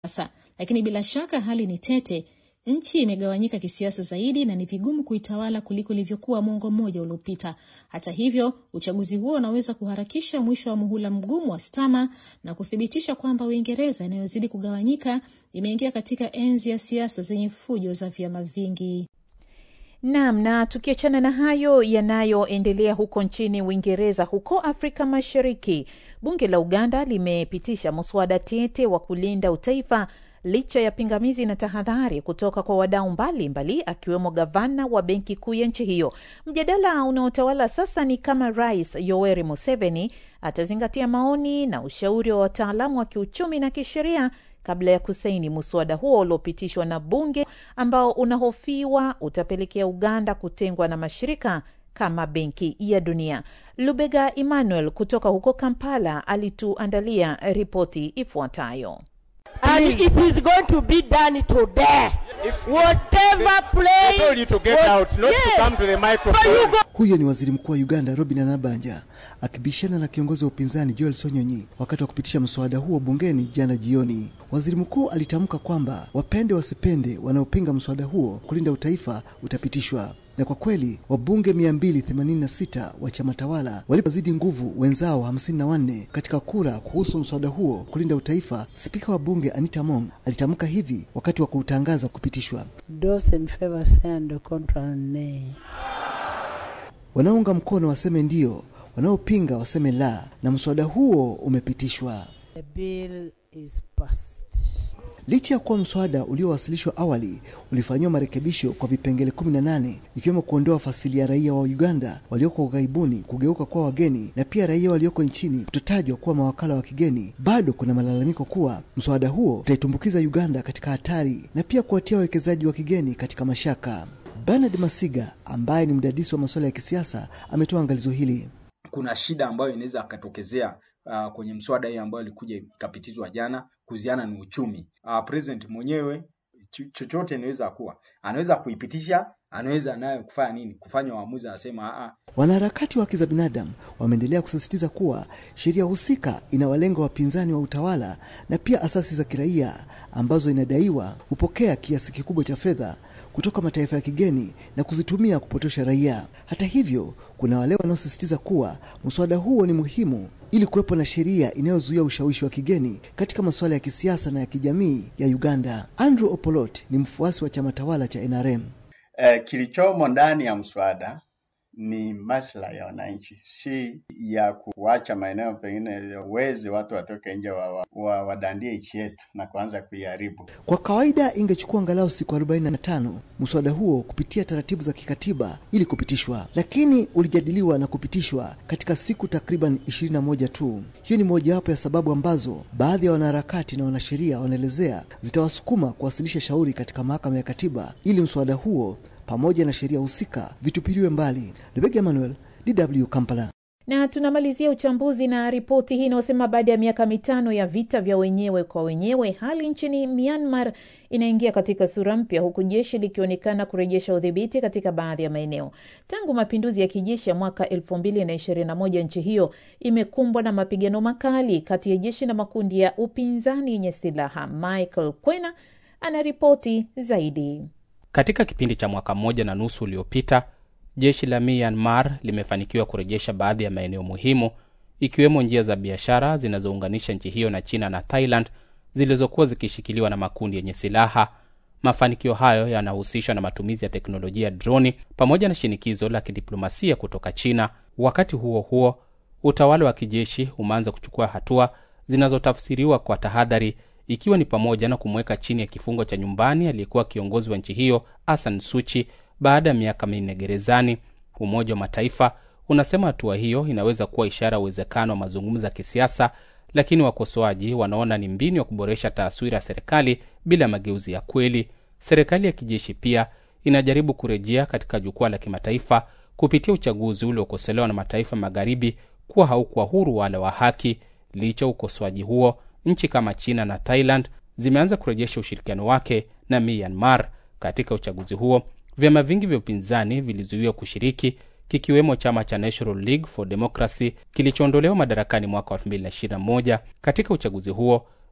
sasa, lakini bila shaka hali ni tete. Nchi imegawanyika kisiasa zaidi na ni vigumu kuitawala kuliko ilivyokuwa mwongo mmoja uliopita. Hata hivyo, uchaguzi huo unaweza kuharakisha mwisho wa muhula mgumu wa Stama na kuthibitisha kwamba Uingereza inayozidi kugawanyika imeingia katika enzi ya siasa zenye fujo za vyama vingi. Naam, na tukiachana na hayo yanayoendelea huko nchini Uingereza, huko Afrika Mashariki, bunge la Uganda limepitisha muswada tete wa kulinda utaifa licha ya pingamizi na tahadhari kutoka kwa wadau mbalimbali akiwemo gavana wa benki kuu ya nchi hiyo. Mjadala unaotawala sasa ni kama Rais Yoweri Museveni atazingatia maoni na ushauri wa wataalamu wa kiuchumi na kisheria kabla ya kusaini muswada huo uliopitishwa na bunge ambao unahofiwa utapelekea Uganda kutengwa na mashirika kama Benki ya Dunia. Lubega Emmanuel kutoka huko Kampala alituandalia ripoti ifuatayo. and it is going to be done today. Whatever play. I told you to get what- out, not to Yes. come to the microphone. So you go. Huyo ni waziri mkuu wa Uganda Robin Anabanja akibishana na kiongozi wa upinzani Joel Sonyonyi wakati wa kupitisha mswada huo bungeni jana jioni. Waziri mkuu alitamka kwamba wapende wasipende, wanaopinga mswada huo kulinda utaifa utapitishwa. Na kwa kweli wabunge 286 wa chama tawala walipozidi nguvu wenzao 54 katika kura kuhusu mswada huo kulinda utaifa, spika wa bunge Anita Mong alitamka hivi wakati wa kuutangaza kupitishwa. Those in favor say and the contrary nay. Wanaounga mkono waseme ndio, wanaopinga waseme la, na mswada huo umepitishwa. The bill is passed. Licha ya kuwa mswada uliowasilishwa awali ulifanyiwa marekebisho kwa vipengele 18 ikiwemo kuondoa fasili ya raia wa Uganda walioko ughaibuni kugeuka kuwa wageni na pia raia walioko nchini kutotajwa kuwa mawakala wa kigeni, bado kuna malalamiko kuwa mswada huo utaitumbukiza Uganda katika hatari na pia kuwatia wawekezaji wa kigeni katika mashaka. Bernard Masiga ambaye ni mdadisi wa masuala ya kisiasa ametoa angalizo hili. kuna shida ambayo inaweza akatokezea uh, kwenye mswada hii ambayo ilikuja ikapitizwa jana kuhusiana na uchumi. Uh, president mwenyewe cho- chochote inaweza kuwa anaweza kuipitisha, anaweza nayo kufanya nini, kufanya uamuzi, anasema "Ah, ah, Wanaharakati wa haki za binadamu wameendelea kusisitiza kuwa sheria husika inawalenga wapinzani wa utawala na pia asasi za kiraia ambazo inadaiwa hupokea kiasi kikubwa cha fedha kutoka mataifa ya kigeni na kuzitumia kupotosha raia. Hata hivyo, kuna wale wanaosisitiza kuwa mswada huo ni muhimu ili kuwepo na sheria inayozuia ushawishi wa kigeni katika masuala ya kisiasa na ya kijamii ya Uganda. Andrew Opolot ni mfuasi wa chama tawala cha NRM. Eh, kilichomo ndani ya mswada ni maslahi ya wananchi, si ya kuacha maeneo pengine wezi watu watoke nje wa, wa, wa, wadandie nchi yetu na kuanza kuiharibu. Kwa kawaida ingechukua angalau siku 45 mswada huo kupitia taratibu za kikatiba ili kupitishwa, lakini ulijadiliwa na kupitishwa katika siku takriban 21 tu. Hiyo ni mojawapo ya sababu ambazo baadhi ya wanaharakati na wanasheria wanaelezea zitawasukuma kuwasilisha shauri katika mahakama ya katiba ili mswada huo pamoja na sheria husika vitupiliwe mbali. Lebega Emmanuel, DW Kampala. na tunamalizia uchambuzi na ripoti hii inayosema baada ya miaka mitano ya vita vya wenyewe kwa wenyewe, hali nchini Myanmar inaingia katika sura mpya, huku jeshi likionekana kurejesha udhibiti katika baadhi ya maeneo. Tangu mapinduzi ya kijeshi ya mwaka 2021 nchi hiyo imekumbwa na mapigano makali kati ya jeshi na makundi ya upinzani yenye silaha. Michael Kwena anaripoti zaidi. Katika kipindi cha mwaka mmoja na nusu uliopita, jeshi la Myanmar limefanikiwa kurejesha baadhi ya maeneo muhimu ikiwemo njia za biashara zinazounganisha nchi hiyo na China na Thailand zilizokuwa zikishikiliwa na makundi yenye silaha. Mafanikio hayo yanahusishwa na matumizi ya teknolojia ya droni pamoja na shinikizo la kidiplomasia kutoka China. Wakati huo huo, utawala wa kijeshi umeanza kuchukua hatua zinazotafsiriwa kwa tahadhari ikiwa ni pamoja na kumweka chini ya kifungo cha nyumbani aliyekuwa kiongozi wa nchi hiyo Aung Suchi baada ya miaka minne gerezani. Umoja wa Mataifa unasema hatua hiyo inaweza kuwa ishara ya uwezekano wa mazungumzo ya kisiasa, lakini wakosoaji wanaona ni mbinu ya kuboresha taswira ya serikali bila mageuzi ya kweli. Serikali ya kijeshi pia inajaribu kurejea katika jukwaa la kimataifa kupitia uchaguzi uliokosolewa na mataifa magharibi kuwa haukuwa huru wala wa haki. Licha ya ukosoaji huo, nchi kama China na Thailand zimeanza kurejesha ushirikiano wake na Myanmar. Katika uchaguzi huo, vyama vingi vya upinzani vilizuiwa kushiriki, kikiwemo chama cha National League for Democracy kilichoondolewa madarakani mwaka wa 2021. Katika uchaguzi huo,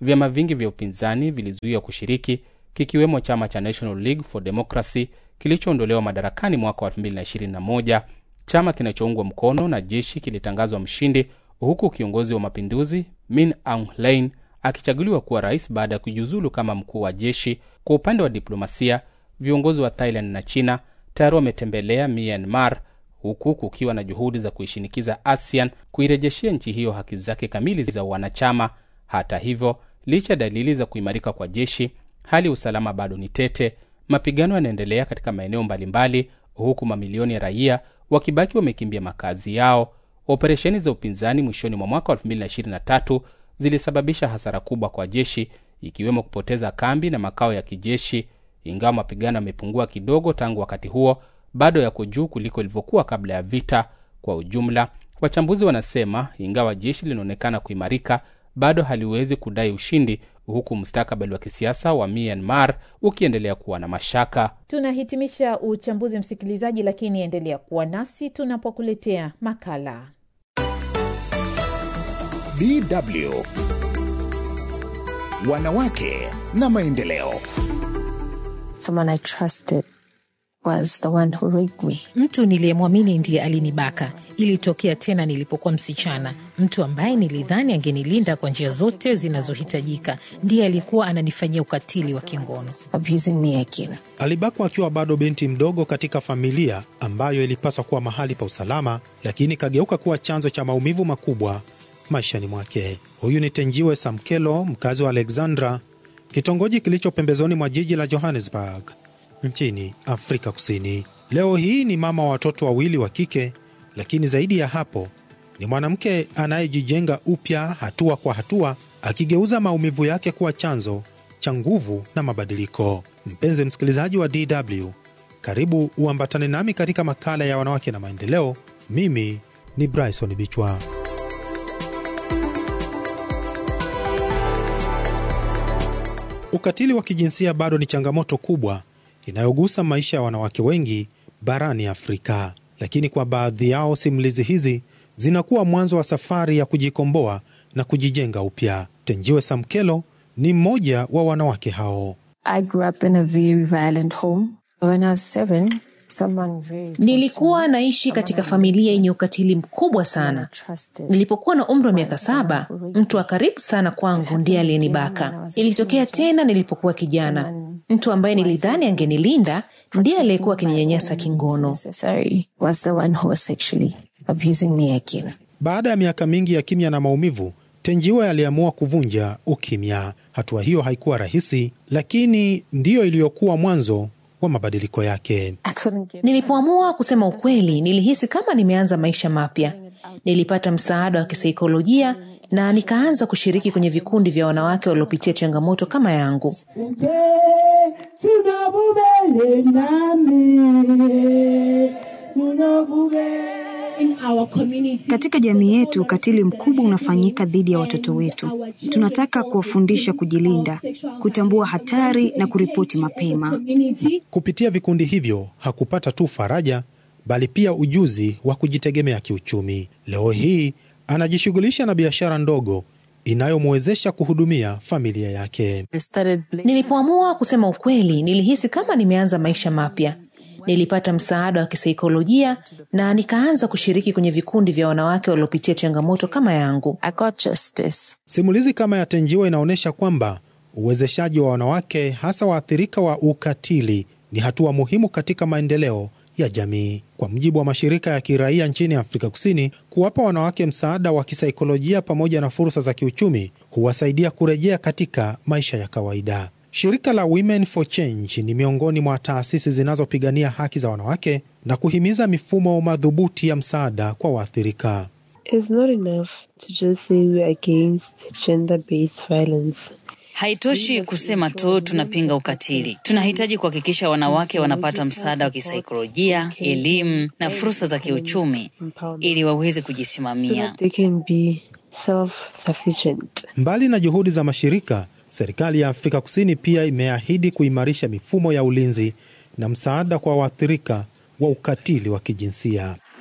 vyama vingi vya upinzani vilizuiwa kushiriki, kikiwemo chama cha National League for Democracy kilichoondolewa madarakani mwaka wa 2021. Chama kinachoungwa mkono na jeshi kilitangazwa mshindi, huku kiongozi wa mapinduzi Min Aung Hlaing akichaguliwa kuwa rais baada ya kujiuzulu kama mkuu wa jeshi. Kwa upande wa diplomasia, viongozi wa Thailand na China tayari wametembelea Myanmar huku kukiwa na juhudi za kuishinikiza ASEAN kuirejeshea nchi hiyo haki zake kamili za wanachama. Hata hivyo, licha ya dalili za kuimarika kwa jeshi, hali ya usalama bado ni tete. Mapigano yanaendelea katika maeneo mbalimbali, huku mamilioni ya raia wakibaki wamekimbia makazi yao. Operesheni za upinzani mwishoni mwa mwaka wa 2023 zilisababisha hasara kubwa kwa jeshi, ikiwemo kupoteza kambi na makao ya kijeshi. Ingawa mapigano yamepungua kidogo tangu wakati huo, bado yako juu kuliko ilivyokuwa kabla ya vita. Kwa ujumla, wachambuzi wanasema ingawa jeshi linaonekana kuimarika, bado haliwezi kudai ushindi, huku mustakabali wa kisiasa wa Myanmar ukiendelea kuwa na mashaka. Tunahitimisha uchambuzi msikilizaji, lakini endelea kuwa nasi tunapokuletea makala DW Wanawake na Maendeleo. Someone I trusted was the one who raped me. Mtu niliyemwamini ndiye alinibaka. Ilitokea tena nilipokuwa msichana. Mtu ambaye nilidhani angenilinda kwa njia zote zinazohitajika ndiye alikuwa ananifanyia ukatili wa kingono. Abusing me again. Alibakwa akiwa bado binti mdogo katika familia ambayo ilipaswa kuwa mahali pa usalama, lakini ikageuka kuwa chanzo cha maumivu makubwa maishani mwake. Huyu ni Tenjiwe Samkelo, mkazi wa Alexandra, kitongoji kilicho pembezoni mwa jiji la Johannesburg nchini Afrika Kusini. Leo hii ni mama wa watoto wawili wa kike, lakini zaidi ya hapo ni mwanamke anayejijenga upya hatua kwa hatua, akigeuza maumivu yake kuwa chanzo cha nguvu na mabadiliko. Mpenzi msikilizaji wa DW, karibu uambatane nami katika makala ya wanawake na maendeleo. Mimi ni Bryson Bichwa. Ukatili wa kijinsia bado ni changamoto kubwa inayogusa maisha ya wanawake wengi barani Afrika, lakini kwa baadhi yao simulizi hizi zinakuwa mwanzo wa safari ya kujikomboa na kujijenga upya. Tenjiwe Samkelo ni mmoja wa wanawake hao. I grew up in a very violent home. When I was seven, someone very Nilikuwa naishi katika familia yenye ukatili mkubwa sana. Nilipokuwa na umri wa miaka saba, mtu wa karibu sana kwangu ndiye aliyenibaka. Ilitokea tena nilipokuwa kijana. Mtu ambaye nilidhani angenilinda ndiye aliyekuwa akininyanyasa kingono. necessary was the one who was sexually abusing me again. Baada ya miaka mingi ya kimya na maumivu, Tenjiwe aliamua kuvunja ukimya. Hatua hiyo haikuwa rahisi, lakini ndiyo iliyokuwa mwanzo wa mabadiliko yake. Nilipoamua kusema ukweli, nilihisi kama nimeanza maisha mapya. Nilipata msaada wa kisaikolojia na nikaanza kushiriki kwenye vikundi vya wanawake waliopitia changamoto kama yangu. Katika jamii yetu, ukatili mkubwa unafanyika dhidi ya watoto wetu. Tunataka kuwafundisha kujilinda, kutambua hatari na kuripoti mapema. Kupitia vikundi hivyo hakupata tu faraja, bali pia ujuzi wa kujitegemea kiuchumi. Leo hii anajishughulisha na biashara ndogo inayomwezesha kuhudumia familia yake. Nilipoamua kusema ukweli, nilihisi kama nimeanza maisha mapya. Nilipata msaada wa kisaikolojia na nikaanza kushiriki kwenye vikundi vya wanawake waliopitia changamoto kama yangu. I got justice. Simulizi kama ya Tenjiwa inaonyesha kwamba uwezeshaji wa wanawake, hasa waathirika wa ukatili, ni hatua muhimu katika maendeleo ya jamii. Kwa mujibu wa mashirika ya kiraia nchini Afrika Kusini, kuwapa wanawake msaada wa kisaikolojia pamoja na fursa za kiuchumi huwasaidia kurejea katika maisha ya kawaida. Shirika la Women for Change ni miongoni mwa taasisi zinazopigania haki za wanawake na kuhimiza mifumo madhubuti ya msaada kwa waathirika. It's not enough to just say we're against gender-based violence. Haitoshi kusema tu tunapinga ukatili. Tunahitaji kuhakikisha wanawake wanapata msaada wa kisaikolojia, elimu na fursa za kiuchumi ili waweze so kujisimamia. that they can be self-sufficient. Mbali na juhudi za mashirika, serikali ya Afrika Kusini pia imeahidi kuimarisha mifumo ya ulinzi na msaada kwa waathirika wa ukatili wa kijinsia.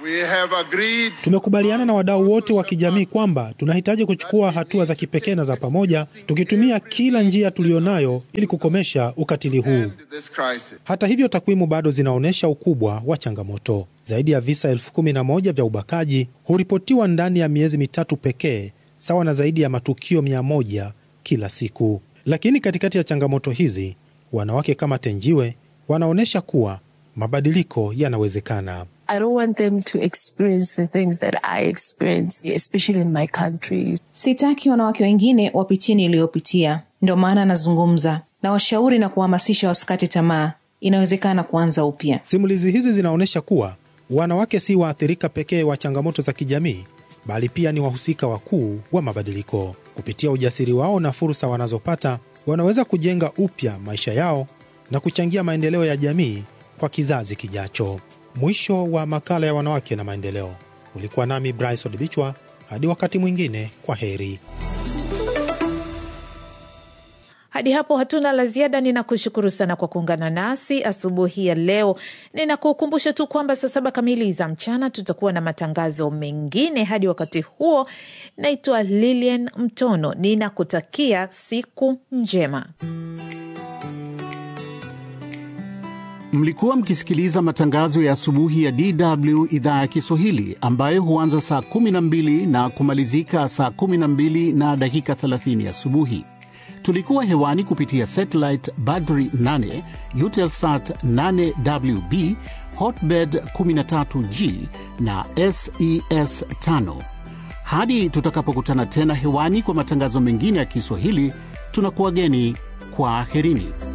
We have agreed Tumekubaliana na wadau wote wa kijamii kwamba tunahitaji kuchukua hatua za kipekee na za pamoja, tukitumia kila njia tuliyonayo ili kukomesha ukatili huu. this crisis. Hata hivyo, takwimu bado zinaonyesha ukubwa wa changamoto. Zaidi ya visa elfu kumi na moja vya ubakaji huripotiwa ndani ya miezi mitatu pekee, sawa na zaidi ya matukio mia moja kila siku. Lakini katikati ya changamoto hizi, wanawake kama Tenjiwe wanaonyesha kuwa mabadiliko yanawezekana. I don't want them to experience the things that I experienced, especially in my country. Sitaki wanawake wengine wapitie niliyopitia, ndio maana nazungumza na washauri na kuhamasisha wasikate tamaa. Inawezekana kuanza upya. Simulizi hizi zinaonyesha kuwa wanawake si waathirika pekee wa changamoto za kijamii, bali pia ni wahusika wakuu wa mabadiliko. Kupitia ujasiri wao na fursa wanazopata, wanaweza kujenga upya maisha yao na kuchangia maendeleo ya jamii kwa kizazi kijacho. Mwisho wa makala ya wanawake na maendeleo. Ulikuwa nami Bryce Odibichwa. Hadi wakati mwingine, kwa heri. Hadi hapo hatuna la ziada. Ninakushukuru sana kwa kuungana nasi asubuhi ya leo. Ninakukumbusha tu kwamba saa saba kamili za mchana tutakuwa na matangazo mengine. Hadi wakati huo, naitwa Lilian Mtono, ninakutakia siku njema. Mlikuwa mkisikiliza matangazo ya asubuhi ya DW idhaa ya Kiswahili ambayo huanza saa 12 na kumalizika saa 12 na dakika 30 asubuhi. Tulikuwa hewani kupitia satellite Badri 8, Eutelsat 8WB, Hotbird 13G na SES 5. Hadi tutakapokutana tena hewani kwa matangazo mengine ya Kiswahili, tunakuwageni kwa aherini.